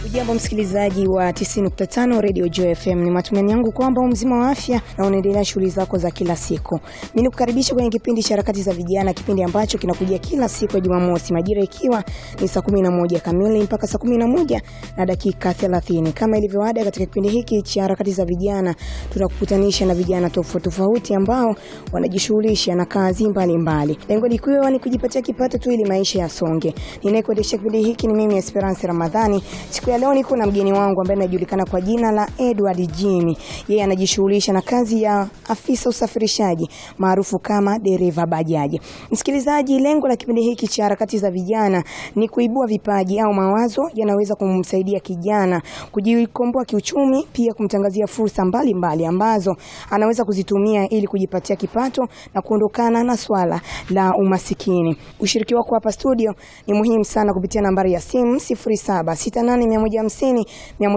Jambo msikilizaji wa 90.5 Radio Joy FM, ni matumaini yangu kwamba mzima wa afya na unaendelea shughuli zako za kila siku. Mimi nikukaribisha kwenye kipindi cha harakati za vijana, kipindi ambacho kinakujia kila siku ya Jumamosi majira ikiwa ni saa 11 kamili mpaka saa 11 na dakika 30. Kama ilivyo ada, katika kipindi hiki cha harakati za vijana tunakukutanisha na vijana tofauti tofauti ambao wanajishughulisha na kazi mbalimbali. Lengo likiwa ni kujipatia kipato tu ili maisha yasonge. Ninayekuendesha kipindi hiki ni mimi Esperance Ramadhani. Siku ya leo niko na mgeni wangu ambaye anajulikana kwa jina la Edward Jimmy. Yeye anajishughulisha na kazi ya afisa usafirishaji maarufu kama dereva bajaji. Msikilizaji, lengo la kipindi hiki cha harakati za vijana ni kuibua vipaji au mawazo yanaweza kumsaidia kijana kujikomboa kiuchumi, pia kumtangazia fursa mbalimbali mbali ambazo anaweza kuzitumia ili kujipatia kipato na kuondokana na swala la umasikini. Ushiriki wako hapa studio ni muhimu sana kupitia nambari ya simu 0768150150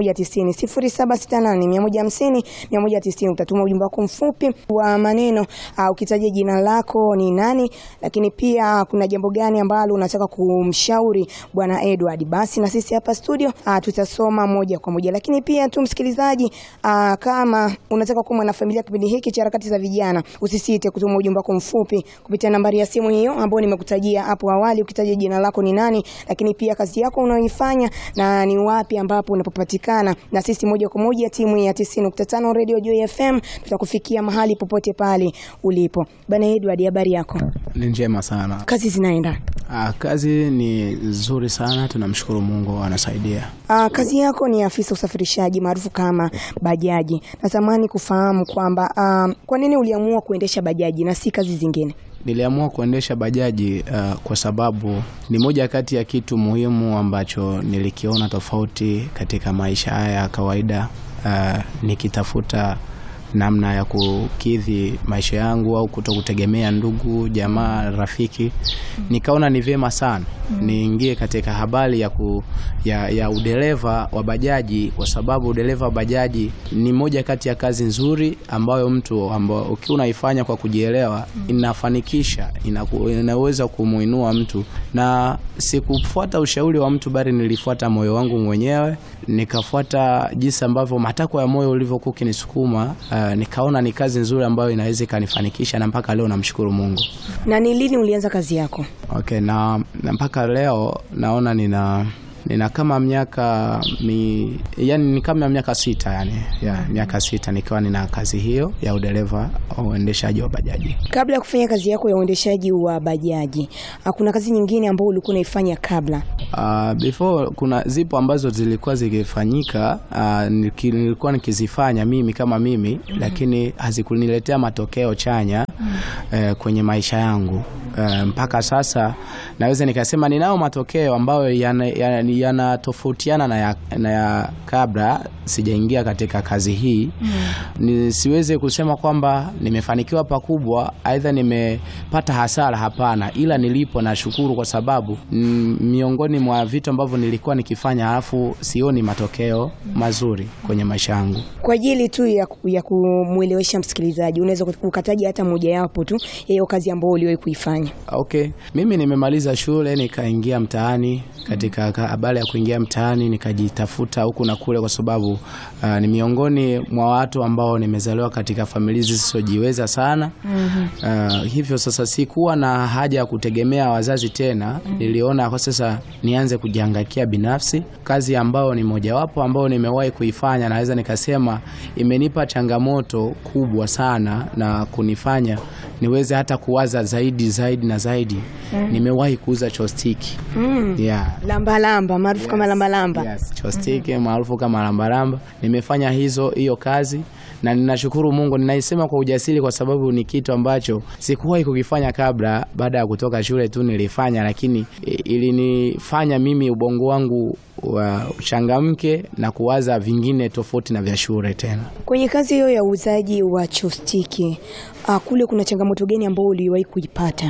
190 0768150150 utatuma ujumbe wako mfupi wa maneno uh, ukitaja jina lako ni nani, lakini pia kuna jambo gani ambalo unataka kumshauri bwana Edward, basi na sisi hapa studio uh, tutasoma moja kwa moja. Lakini pia tu msikilizaji, uh, kama unataka kuwa mwanafamilia kipindi hiki cha harakati za vijana, usisite kutuma ujumbe wako mfupi kupitia nambari ya simu hiyo ambayo nimekutajia hapo awali, ukitaja jina lako ni nani, lakini pia kazi yako unaoifanya na ni wapi ambapo unapopatikana, na sisi moja kwa moja timu ya 90.5 Radio Joy FM tutakufikia mahali popote pale ulipo. Bana Edward, habari yako? Ni njema sana. Kazi zinaenda? Ah, kazi ni nzuri sana, tunamshukuru Mungu anasaidia. Ah, kazi yako ni afisa usafirishaji maarufu kama bajaji. Natamani kufahamu kwamba ah, kwa nini uliamua kuendesha bajaji na si kazi zingine? Niliamua kuendesha bajaji uh, kwa sababu ni moja kati ya kitu muhimu ambacho nilikiona tofauti katika maisha haya ya kawaida uh, nikitafuta namna ya kukidhi maisha yangu au kuto kutegemea ndugu jamaa rafiki, nikaona ni vyema sana niingie katika habari ya, ku, ya, ya udereva wa bajaji, kwa sababu udereva wa bajaji ni moja kati ya kazi nzuri ambayo mtu ambao ukiwa unaifanya kwa kujielewa inafanikisha, inaku, inaweza kumuinua mtu, na sikufuata ushauri wa mtu, bali nilifuata moyo wangu mwenyewe, nikafuata jinsi ambavyo matakwa ya moyo ulivyokuwa ukinisukuma. Uh, nikaona ni kazi nzuri ambayo inaweza ikanifanikisha na mpaka leo namshukuru Mungu. Na ni lini ulianza kazi yako? Okay, na, na mpaka leo naona nina nina kama miaka mi, yani ni kama miaka sita yani, ya, miaka sita nikiwa nina kazi hiyo ya udereva au uendeshaji wa bajaji. Kabla ya kufanya kazi yako ya uendeshaji wa bajaji, kuna kazi nyingine ambayo ulikuwa unaifanya kabla? Uh, before kuna zipo ambazo zilikuwa zikifanyika, uh, nilikuwa nikizifanya mimi kama mimi mm -hmm. Lakini hazikuniletea matokeo chanya mm -hmm. uh, kwenye maisha yangu uh, mpaka sasa naweza nikasema ninao matokeo ambayo yanatofautiana yana, yana na, ya, na ya kabla sijaingia katika kazi hii mm -hmm. Nisiweze kusema kwamba nimefanikiwa pakubwa, aidha nimepata hasara, hapana, ila nilipo nashukuru kwa sababu mm, miongoni mwa vitu ambavyo nilikuwa nikifanya alafu sioni matokeo mazuri kwenye maisha yangu. Kwa ajili tu ya, ya kumwelewesha msikilizaji, unaweza kukataja hata mojawapo tu ya hiyo kazi ambayo uliwahi kuifanya? Okay, mimi nimemaliza shule nikaingia mtaani. Katika habari ya kuingia mtaani nikajitafuta huku na kule, kwa sababu uh, ni miongoni mwa watu ambao nimezaliwa katika familia zisizojiweza sana mm -hmm. Uh, hivyo sasa sikuwa na haja ya kutegemea wazazi tena mm -hmm. Niliona kwa sasa nianze kujihangaikia binafsi, kazi ambayo ni mojawapo ambayo nimewahi kuifanya, naweza nikasema imenipa changamoto kubwa sana na kunifanya niweze hata kuwaza zaidi zaidi na zaidi mm. Nimewahi kuuza chostiki mm. yeah. Lambalamba maarufu Yes. kama lambalamba Yes, chostiki maarufu kama lambalamba. Nimefanya hizo hiyo kazi na ninashukuru Mungu, ninaisema kwa ujasiri kwa sababu ni kitu ambacho sikuwahi kukifanya kabla. Baada ya kutoka shule tu nilifanya, lakini ilinifanya mimi ubongo wangu wa uchangamke na kuwaza vingine tofauti na vya shule tena. Kwenye kazi hiyo ya uuzaji wa chostiki uh, kule kuna changamoto gani ambayo uliwahi kuipata?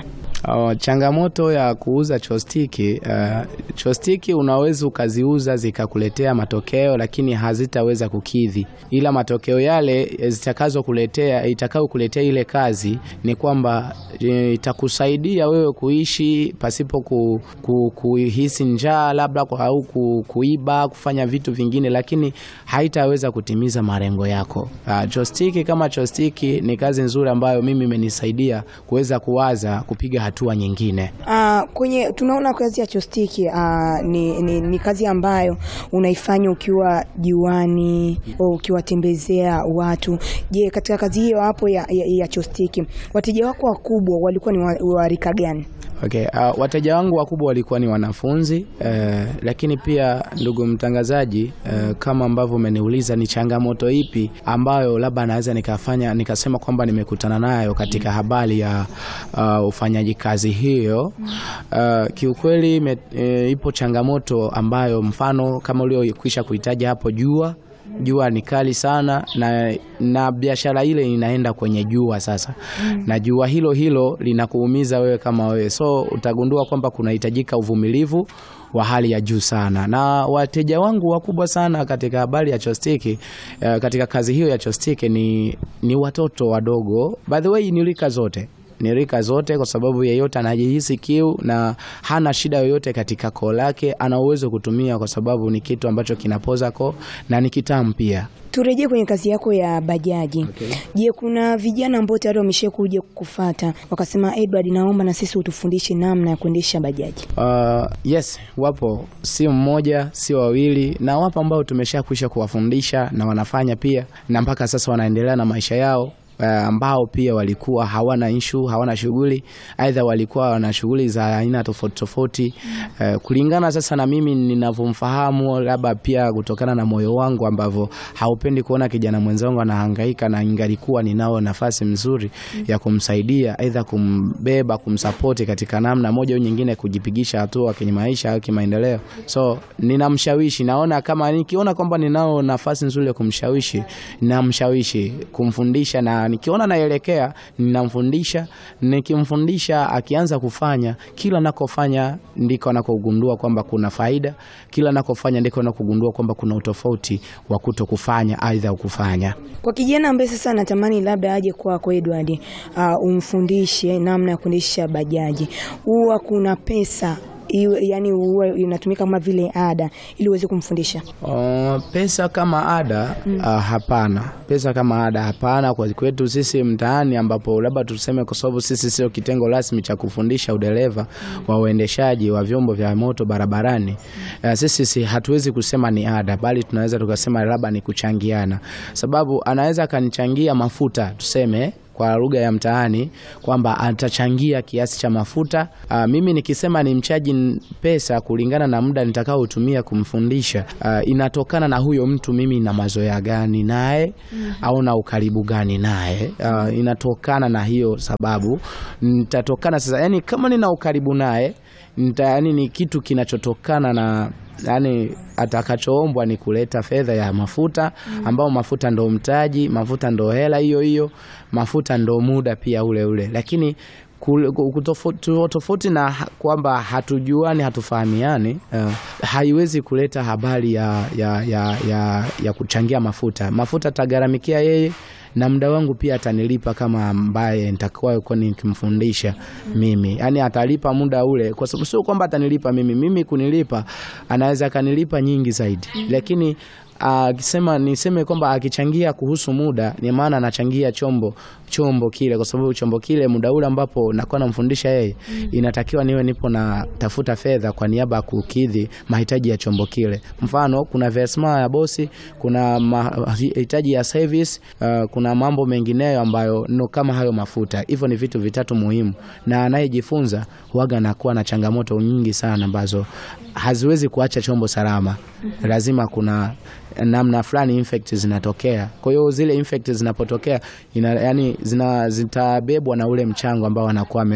Uh, changamoto ya kuuza chostiki uh, chostiki unaweza ukaziuza zikakuletea matokeo, lakini hazitaweza kukidhi, ila matokeo yale zitakazokuletea itakayokuletea ile kazi ni kwamba e, itakusaidia wewe kuishi pasipo ku, ku, kuhisi njaa labda kwa- au ku, kuiba kufanya vitu vingine, lakini haitaweza kutimiza malengo yako. Uh, chostiki kama chostiki ni kazi nzuri ambayo mimi imenisaidia kuweza kuwaza kupiga hatua nyingine. Ah, kwenye tunaona kazi ya chostiki ah, ni, ni, ni kazi ambayo unaifanya ukiwa juani au ukiwatembezea watu. Je, katika kazi hiyo hapo ya, ya, ya chostiki wateja wako wakubwa walikuwa ni wa, wa rika gani? Okay, uh, wateja wangu wakubwa walikuwa ni wanafunzi uh, lakini pia ndugu mtangazaji, uh, kama ambavyo umeniuliza ni changamoto ipi ambayo labda naweza nikafanya nikasema kwamba nimekutana nayo katika habari ya uh, ufanyaji kazi hiyo. Uh, kiukweli me, e, ipo changamoto ambayo mfano kama uliokwisha kuhitaji hapo jua jua ni kali sana na, na biashara ile inaenda kwenye jua sasa na jua hilo hilo linakuumiza wewe kama wewe, so utagundua kwamba kunahitajika uvumilivu wa hali ya juu sana, na wateja wangu wakubwa sana katika habari ya chostiki eh, katika kazi hiyo ya chostiki ni, ni watoto wadogo, by the way ni rika zote ni rika zote, kwa sababu yeyote anajihisi kiu na hana shida yoyote katika koo lake, ana uwezo kutumia, kwa sababu ni kitu ambacho kinapoza koo na ni kitamu pia. Turejee kwenye kazi yako ya bajaji. Okay. Je, kuna vijana ambao tayari wameshakuja kukufata wakasema, Edward, naomba na sisi utufundishe namna ya kuendesha bajaji? Uh, yes, wapo, si mmoja si wawili, na wapo ambao tumeshakwisha kuwafundisha na wanafanya pia, na mpaka sasa wanaendelea na maisha yao uh, ambao pia walikuwa hawana ishu, hawana shughuli, aidha walikuwa wana shughuli za aina tofauti tofauti. Uh, kulingana sasa na mimi ninavyomfahamu, labda pia kutokana na moyo wangu ambavyo haupendi kuona kijana mwenzangu anahangaika, na ingalikuwa ninao nafasi mzuri ya kumsaidia, aidha kumbeba, kumsapoti katika namna moja au nyingine, kujipigisha hatua kwenye maisha au kimaendeleo. So ninamshawishi, naona kama nikiona kwamba ninao nafasi nzuri ya kumshawishi, namshawishi kumfundisha, na nikiona naelekea, ninamfundisha. Nikimfundisha akianza kufanya, kila nakofanya ndiko anakogundua kwamba kuna faida, kila nakofanya ndiko anakogundua kwamba kuna utofauti wa kuto kufanya aidha kufanya. Kwa kijana ambaye sasa anatamani labda aje kwako Edward, uh, umfundishe namna ya kuendesha bajaji, huwa kuna pesa iwe, yani huwa inatumika kama vile ada ili uweze kumfundisha? Uh, pesa kama ada uh, hapana. Pesa kama ada hapana kwa kwetu sisi mtaani, ambapo labda tuseme, kwa sababu sisi sio kitengo rasmi cha kufundisha udereva wa uendeshaji wa vyombo vya moto barabarani. Uh, sisi si, hatuwezi kusema ni ada, bali tunaweza tukasema labda ni kuchangiana, sababu anaweza akanichangia mafuta tuseme kwa lugha ya mtaani kwamba atachangia kiasi cha mafuta. Aa, mimi nikisema ni mchaji n- pesa kulingana na muda nitakaotumia kumfundisha, aa, inatokana na huyo mtu mimi na mazoea gani naye au na ukaribu gani naye. Aa, inatokana na hiyo sababu nitatokana sasa, yani kama nina ukaribu naye nita, yani ni kitu kinachotokana na yani atakachoombwa ni kuleta fedha ya mafuta ambao mafuta ndo mtaji, mafuta ndo hela hiyo hiyo, mafuta ndo muda pia ule ule, lakini kul- ku- kutofauti- tofauti na ha- kwamba hatujuani hatufahamiani, uh, haiwezi kuleta habari ya, ya, ya, ya, ya kuchangia mafuta. Mafuta atagharamikia yeye na muda wangu pia atanilipa kama ambaye nitakuwa yuko nikimfundisha mimi, yaani atalipa muda ule, kwa sababu sio kwamba atanilipa mimi. Mimi kunilipa anaweza akanilipa nyingi zaidi, lakini akisema niseme kwamba akichangia kuhusu muda, ni maana anachangia chombo chombo kile, kwa sababu chombo kile muda ule ambapo nakuwa namfundisha yeye, inatakiwa niwe nipo na tafuta fedha kwa niaba ya kukidhi mahitaji ya chombo kile. Mfano, kuna versma ya bosi, kuna mahitaji ya service, uh, kuna mambo mengineyo ambayo no kama hayo mafuta. Hivyo ni vitu vitatu muhimu, na anayejifunza huaga anakuwa na changamoto nyingi sana ambazo haziwezi kuacha chombo salama. Lazima kuna namna fulani infect zinatokea. Kwa hiyo zile infect zinapotokea ina, yani zina, zitabebwa na ule mchango ambao anakuwa ame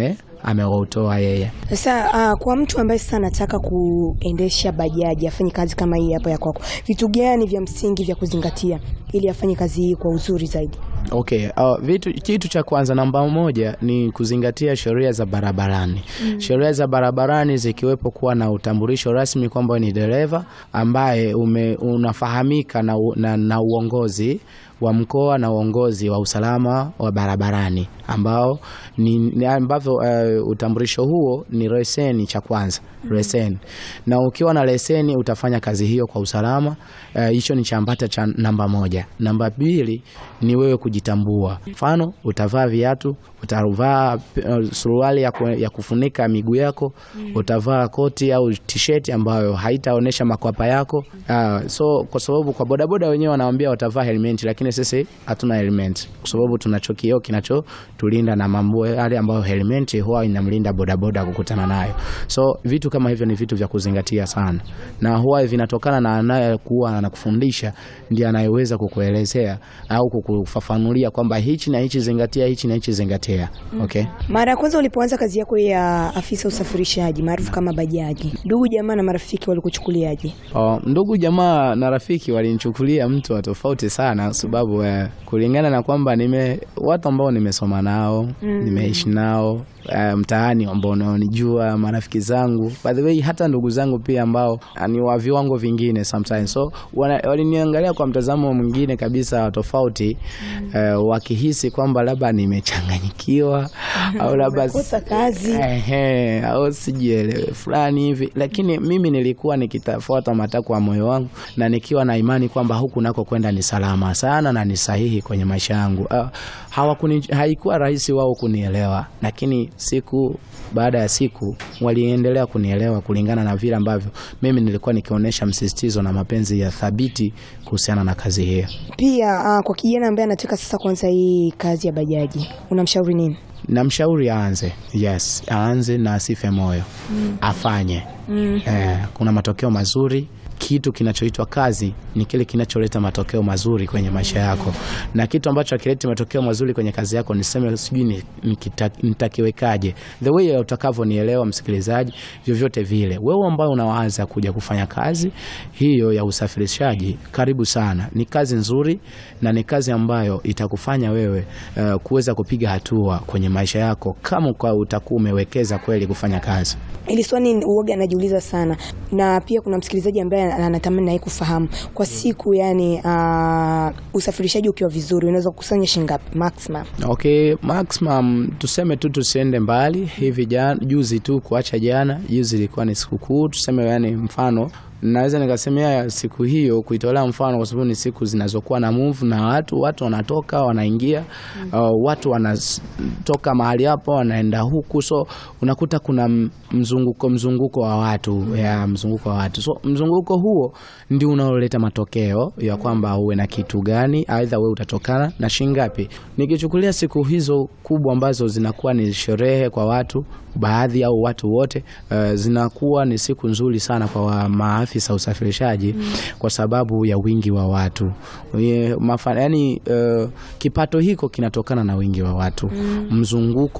ameutoa yeye. Sasa uh, kwa mtu ambaye sasa anataka kuendesha bajaji afanye kazi kama hii hapa ya kwako, vitu gani vya msingi vya kuzingatia ili afanye kazi hii kwa uzuri zaidi? Okay, uh, vitu kitu cha kwanza namba moja ni kuzingatia sheria za barabarani. Sheria za barabarani zikiwepo kuwa na utambulisho rasmi kwamba ni dereva ambaye ume, unafahamika na, u- na, na uongozi wa mkoa na uongozi wa usalama wa barabarani ambao ni, ni ambavyo uh, utambulisho huo ni leseni cha kwanza leseni, na ukiwa na leseni utafanya kazi hiyo kwa usalama. Eh, Hicho ni chambata cha namba moja. Namba mbili ni wewe kujitambua. Mfano, utavaa viatu, utavaa uh, suruali ya, ku, ya kufunika miguu yako, utavaa koti au t-shirt ambayo haitaonesha makwapa yako. Uh, so kwa sababu kwa bodaboda wenyewe wanawaambia watavaa helmet, lakini sisi hatuna helmet kwa sababu tunacho kioo kinachotulinda na mambo yale ambayo helmet huwa inamlinda bodaboda kukutana nayo. So vitu kama hivyo ni vitu vya kuzingatia sana, na huwa vinatokana na anayekuwa anakufundisha ndiye anayeweza kukuelezea au kukufafanulia kwamba hichi na hichi zingatia, hichi na hichi zingatia. Okay. Mara ya kwanza ulipoanza kazi yako ya afisa usafirishaji maarufu kama bajaji, ndugu jamaa na marafiki walikuchukuliaje? Oh, ndugu jamaa na rafiki walinichukulia mtu wa tofauti sana, kwa sababu eh, kulingana na kwamba nime watu ambao nimesoma nao nimeishi nao eh, mtaani ambao wanaonijua marafiki zangu, by the way, hata ndugu zangu pia ambao ah, ni wa viwango vingine sometimes, so wana- waliniangalia kwa mtazamo mwingine kabisa wa tofauti eh, wakihisi kwamba labda nimechanganyikiwa au labda Umekosa kazi. Ehe, au sijielewe fulani hivi, lakini mimi nilikuwa nikitafuata matakwa ya moyo wangu na nikiwa na imani kwamba huku nako kwenda ni salama sana na ni sahihi kwenye maisha yangu. Uh, hawakuni, haikuwa rahisi wao kunielewa, lakini siku baada ya siku waliendelea kunielewa kulingana na vile ambavyo mimi nilikuwa nikionyesha msisitizo na mapenzi ya thabiti kuhusiana na kazi hiyo. Pia uh, kwa kijana ambaye anataka sasa kuanza hii kazi ya bajaji, unamshauri nini? Namshauri aanze, yes, aanze na asife moyo, afanye. Eh, kuna matokeo mazuri. Kitu kinachoitwa kazi ni kile kinacholeta matokeo mazuri kwenye maisha yako, na kitu ambacho hakileti matokeo mazuri kwenye kazi yako, niseme sijui ni- nikita- nitakiwekaje, the way utakavyonielewa msikilizaji, vyovyote vile, wewe ambao unawaza kuja kufanya kazi hiyo ya usafirishaji, karibu sana. Ni kazi nzuri na ni kazi ambayo itakufanya wewe uh, kuweza kupiga hatua kwenye maisha yako kama kwa utakuwa umewekeza kweli kufanya kazi. Ili swali uoga anajiuliza sana, na pia kuna msikilizaji ambaye anatamani naye kufahamu kwa siku, yani uh, usafirishaji ukiwa vizuri unaweza kukusanya shilingi ngapi maximum? Okay, maximum tuseme tu tusiende mbali hivi. Jana juzi tu kuacha jana, juzi ilikuwa ni sikukuu, tuseme yani mfano naweza nikasemea siku hiyo kuitolea mfano, kwa sababu ni siku zinazokuwa na move na watu watu wanatoka wanaingia, uh, watu wanatoka mahali hapo wanaenda huku, so unakuta kuna m- mzunguko mzunguko wa watu ya mzunguko wa watu, so mzunguko huo ndio unaoleta matokeo ya kwamba uwe na kitu gani, aidha wewe utatokana na shingapi. Nikichukulia siku hizo kubwa ambazo zinakuwa ni sherehe kwa watu baadhi au watu wote, uh, zinakuwa ni siku nzuri sana kwa wa- maafisa usafirishaji kwa sababu ya wingi wa watu Ye- mafa, yani, uh, kipato hiko kinatokana na wingi wa watu mzunguko